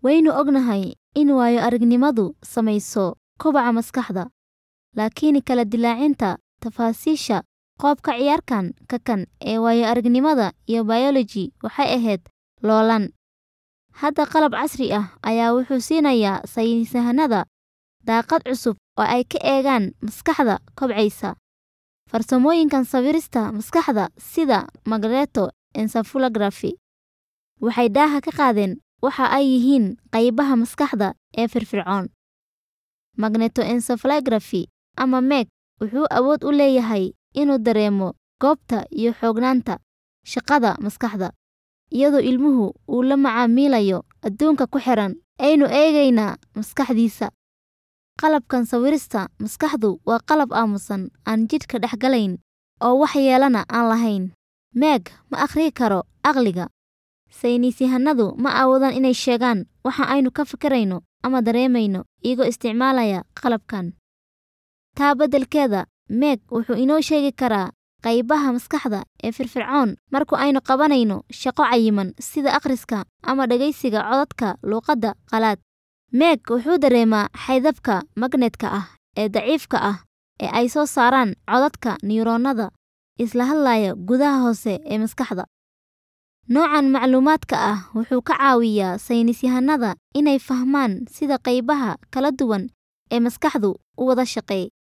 Waynu ognahay in waayo-aragnimadu saamayso kobaca maskaxda, laakiin kala dillaacinta tafaasiisha qoob-ka ciyaarkan ka kan ee waayo-aragnimada iyo biology waxay ahayd loolan. Hadda qalab casri ah ayaa wuxuu siinayaa saynisyahannada daaqad cusub oo ay ka eegaan maskaxda kobcaysa. Farsamooyinkan sawirista maskaxda sida magnetoencephalography waxay daaha ka qaadeen waxa ay yihiin qaybaha maskaxda ee firfircoon. Magnetoencephalography ama MEG wuxuu awood u leeyahay inuu dareemo goobta iyo xoognaanta shaqada maskaxda, iyadoo ilmuhu uu la macaamilayo adduunka ku xeeran. Aynu eegaynaa maskaxdiisa. Qalabkan sawirista maskaxdu waa qalab aamusan, aan jidhka dhex galayn, oo waxyeellana aan lahayn. MEG ma akhriyi karo caqliga. Saynisyahannadu ma awoodaan inay sheegaan waxa aynu ka fikirayno ama dareemayno iyagoo isticmaalaya qalabkan. Taa beddelkeeda, MEG wuxuu inoo sheegi karaa qaybaha maskaxda ee firfircoon marka aynu qabanayno shaqo cayiman sida akhriska ama dhageysiga codadka luqadda qalaad. MEG wuxuu dareemaa xayndaabka magnetka ah ee daciifka ah ee ay soo saaraan codadka neyroonnada isla hadlaya gudaha hoose ee maskaxda. Noocan macluumaadka ah wuxuu ka caawiyaa saynisyahannada inay fahmaan sida qaybaha kala duwan ee maskaxdu u wada shaqeey